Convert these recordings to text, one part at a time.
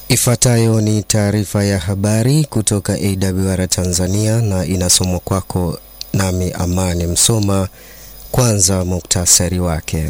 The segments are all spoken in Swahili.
Ifuatayo ni taarifa ya habari kutoka AWR Tanzania na inasomwa kwako nami Amani Msoma. Kwanza muktasari wake.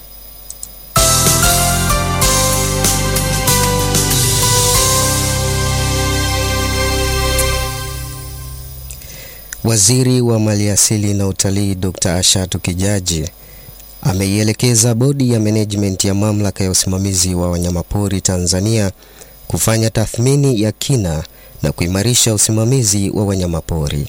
Waziri wa Maliasili na Utalii Dr. Ashatu Kijaji ameielekeza bodi ya management ya mamlaka ya usimamizi wa wanyamapori Tanzania kufanya tathmini ya kina na kuimarisha usimamizi wa wanyamapori.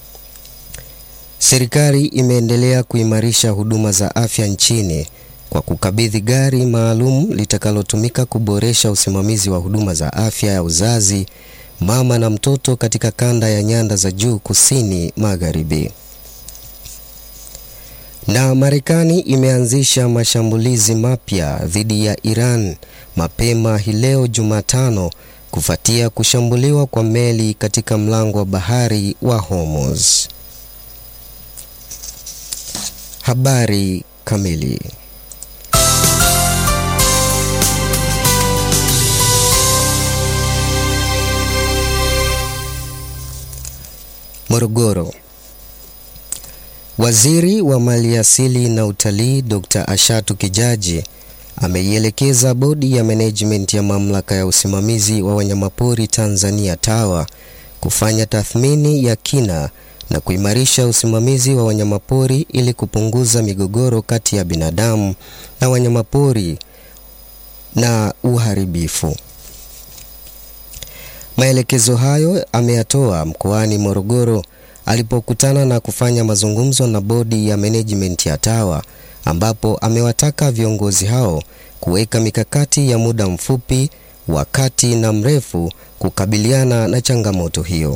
Serikali imeendelea kuimarisha huduma za afya nchini kwa kukabidhi gari maalum litakalotumika kuboresha usimamizi wa huduma za afya ya uzazi, mama na mtoto katika kanda ya nyanda za juu kusini magharibi. Na Marekani imeanzisha mashambulizi mapya dhidi ya Iran mapema hii leo Jumatano kufuatia kushambuliwa kwa meli katika mlango wa bahari wa Hormuz. Habari kamili. Morogoro. Waziri wa Maliasili na Utalii Dr. Ashatu Kijaji ameielekeza bodi ya management ya mamlaka ya usimamizi wa wanyamapori Tanzania TAWA kufanya tathmini ya kina na kuimarisha usimamizi wa wanyamapori ili kupunguza migogoro kati ya binadamu na wanyamapori na uharibifu. Maelekezo hayo ameyatoa mkoani Morogoro alipokutana na kufanya mazungumzo na bodi ya management ya TAWA ambapo amewataka viongozi hao kuweka mikakati ya muda mfupi, wa kati na mrefu kukabiliana na changamoto hiyo.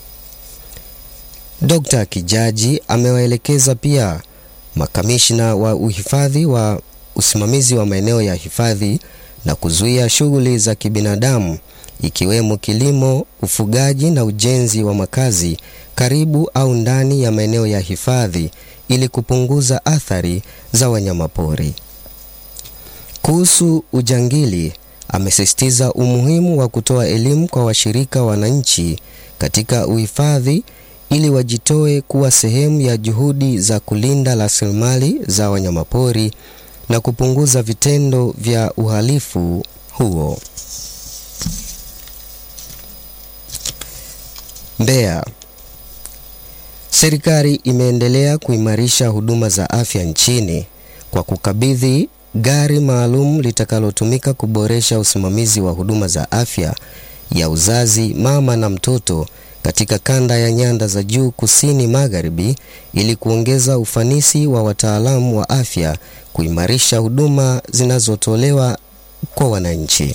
Dr. Kijaji amewaelekeza pia makamishna wa uhifadhi wa usimamizi wa maeneo ya hifadhi na kuzuia shughuli za kibinadamu ikiwemo kilimo, ufugaji na ujenzi wa makazi karibu au ndani ya maeneo ya hifadhi ili kupunguza athari za wanyamapori. Kuhusu ujangili, amesisitiza umuhimu wa kutoa elimu kwa washirika wananchi katika uhifadhi ili wajitoe kuwa sehemu ya juhudi za kulinda rasilimali za wanyamapori na kupunguza vitendo vya uhalifu huo. Mbeya. Serikali imeendelea kuimarisha huduma za afya nchini kwa kukabidhi gari maalum litakalotumika kuboresha usimamizi wa huduma za afya ya uzazi, mama na mtoto katika kanda ya nyanda za juu kusini magharibi ili kuongeza ufanisi wa wataalamu wa afya, kuimarisha huduma zinazotolewa kwa wananchi.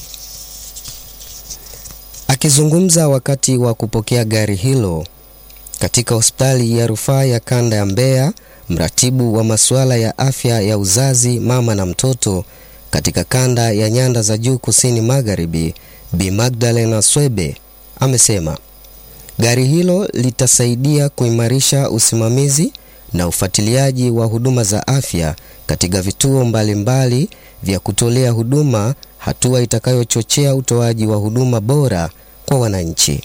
Akizungumza wakati wa kupokea gari hilo katika hospitali ya rufaa ya kanda ya Mbeya, mratibu wa masuala ya afya ya uzazi, mama na mtoto katika kanda ya nyanda za juu kusini magharibi, Bi Magdalena Swebe amesema gari hilo litasaidia kuimarisha usimamizi na ufuatiliaji wa huduma za afya katika vituo mbalimbali mbali vya kutolea huduma, hatua itakayochochea utoaji wa huduma bora kwa wananchi.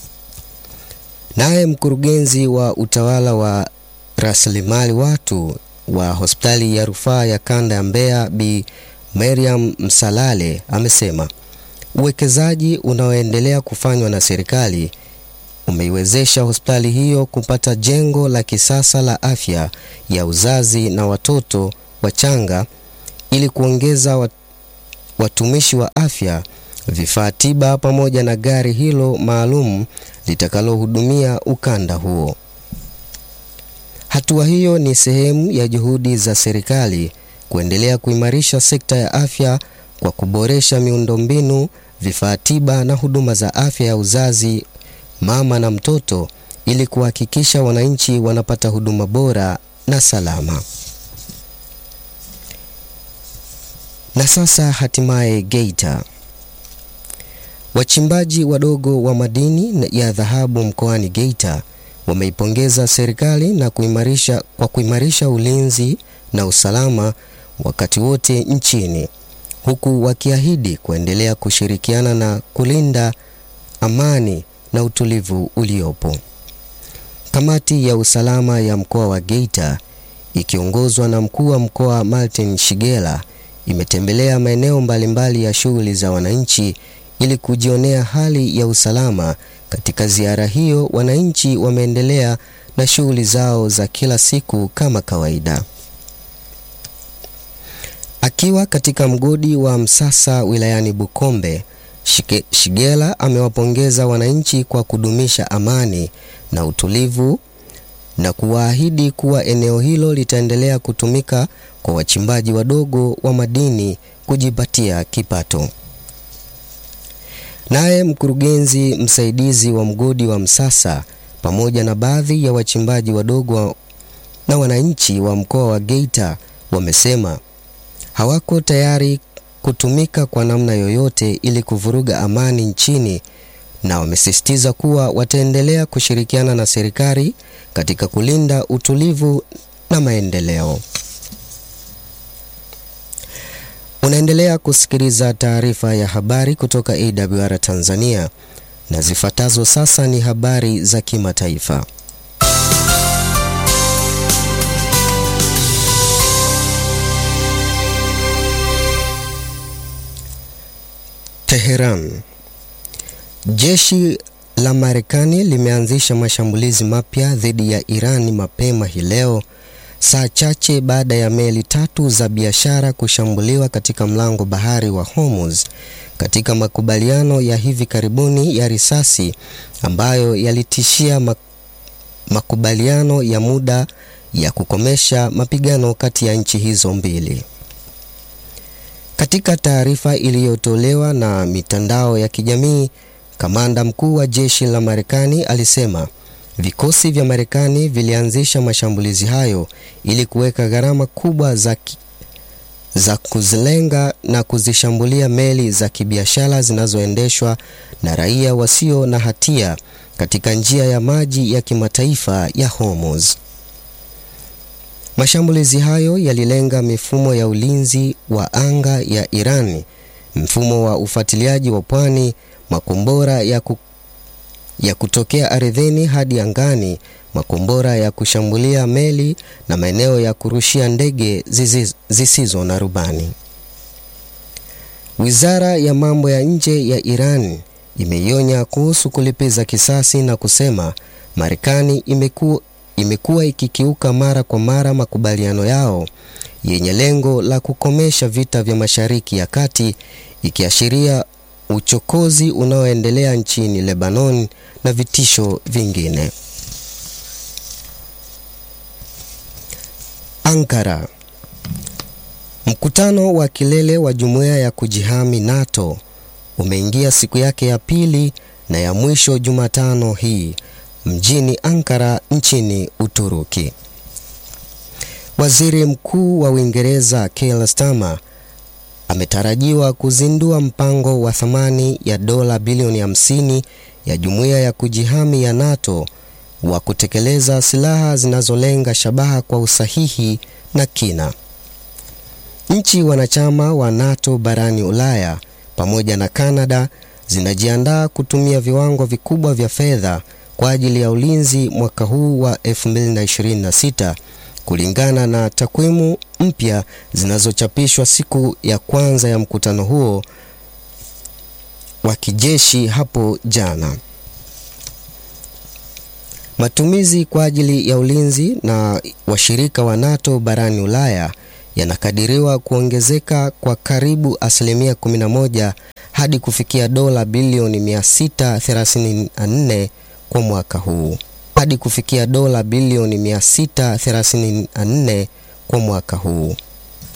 Naye mkurugenzi wa utawala wa rasilimali watu wa hospitali ya rufaa ya kanda ya Mbeya Bi Mariam Msalale amesema uwekezaji unaoendelea kufanywa na serikali umeiwezesha hospitali hiyo kupata jengo la kisasa la afya ya uzazi na watoto wachanga ili kuongeza watumishi wa afya, vifaa tiba pamoja na gari hilo maalum litakalohudumia ukanda huo. Hatua hiyo ni sehemu ya juhudi za serikali kuendelea kuimarisha sekta ya afya kwa kuboresha miundombinu, vifaa tiba na huduma za afya ya uzazi, mama na mtoto ili kuhakikisha wananchi wanapata huduma bora na salama. Na sasa hatimaye Geita. Wachimbaji wadogo wa madini ya dhahabu mkoani Geita wameipongeza serikali na kuimarisha kwa kuimarisha ulinzi na usalama wakati wote nchini huku wakiahidi kuendelea kushirikiana na kulinda amani na utulivu uliopo. Kamati ya usalama ya mkoa wa Geita ikiongozwa na mkuu wa mkoa Martin Shigela imetembelea maeneo mbalimbali ya shughuli za wananchi ili kujionea hali ya usalama. Katika ziara hiyo, wananchi wameendelea na shughuli zao za kila siku kama kawaida. Akiwa katika mgodi wa Msasa wilayani Bukombe, Shige, Shigela amewapongeza wananchi kwa kudumisha amani na utulivu na kuwaahidi kuwa eneo hilo litaendelea kutumika kwa wachimbaji wadogo wa madini kujipatia kipato. Naye mkurugenzi msaidizi wa mgodi wa Msasa pamoja na baadhi ya wachimbaji wadogo na wananchi wa mkoa wa Geita wamesema hawako tayari kutumika kwa namna yoyote ili kuvuruga amani nchini na wamesisitiza kuwa wataendelea kushirikiana na serikali katika kulinda utulivu na maendeleo. Unaendelea kusikiliza taarifa ya habari kutoka AWR Tanzania na zifuatazo sasa ni habari za kimataifa. Teheran. Jeshi la Marekani limeanzisha mashambulizi mapya dhidi ya Iran mapema hii leo, saa chache baada ya meli tatu za biashara kushambuliwa katika mlango bahari wa Hormuz, katika makubaliano ya hivi karibuni ya risasi ambayo yalitishia makubaliano ya muda ya kukomesha mapigano kati ya nchi hizo mbili. Katika taarifa iliyotolewa na mitandao ya kijamii, kamanda mkuu wa jeshi la Marekani alisema vikosi vya Marekani vilianzisha mashambulizi hayo ili kuweka gharama kubwa za, ki, za kuzilenga na kuzishambulia meli za kibiashara zinazoendeshwa na raia wasio na hatia katika njia ya maji ya kimataifa ya Hormuz. Mashambulizi hayo yalilenga mifumo ya ulinzi wa anga ya Iran, mfumo wa ufuatiliaji wa pwani, makombora ya, ku, ya kutokea ardhini hadi angani, makombora ya kushambulia meli na maeneo ya kurushia ndege zisizo na rubani. Wizara ya mambo ya nje ya Iran imeionya kuhusu kulipiza kisasi na kusema Marekani imekuwa imekuwa ikikiuka mara kwa mara makubaliano yao yenye lengo la kukomesha vita vya Mashariki ya Kati, ikiashiria uchokozi unaoendelea nchini Lebanon na vitisho vingine. Ankara. Mkutano wa kilele wa jumuiya ya kujihami NATO umeingia siku yake ya pili na ya mwisho Jumatano hii mjini Ankara nchini Uturuki. Waziri Mkuu wa Uingereza Keir Starmer ametarajiwa kuzindua mpango wa thamani ya dola bilioni 50 ya jumuiya ya kujihami ya NATO wa kutekeleza silaha zinazolenga shabaha kwa usahihi na kina. Nchi wanachama wa NATO barani Ulaya pamoja na Kanada zinajiandaa kutumia viwango vikubwa vya fedha kwa ajili ya ulinzi mwaka huu wa 2026 kulingana na takwimu mpya zinazochapishwa siku ya kwanza ya mkutano huo wa kijeshi hapo jana. Matumizi kwa ajili ya ulinzi na washirika wa NATO barani Ulaya yanakadiriwa kuongezeka kwa karibu asilimia 11 hadi kufikia dola bilioni 634 kwa mwaka huu hadi kufikia dola bilioni 634 kwa mwaka huu.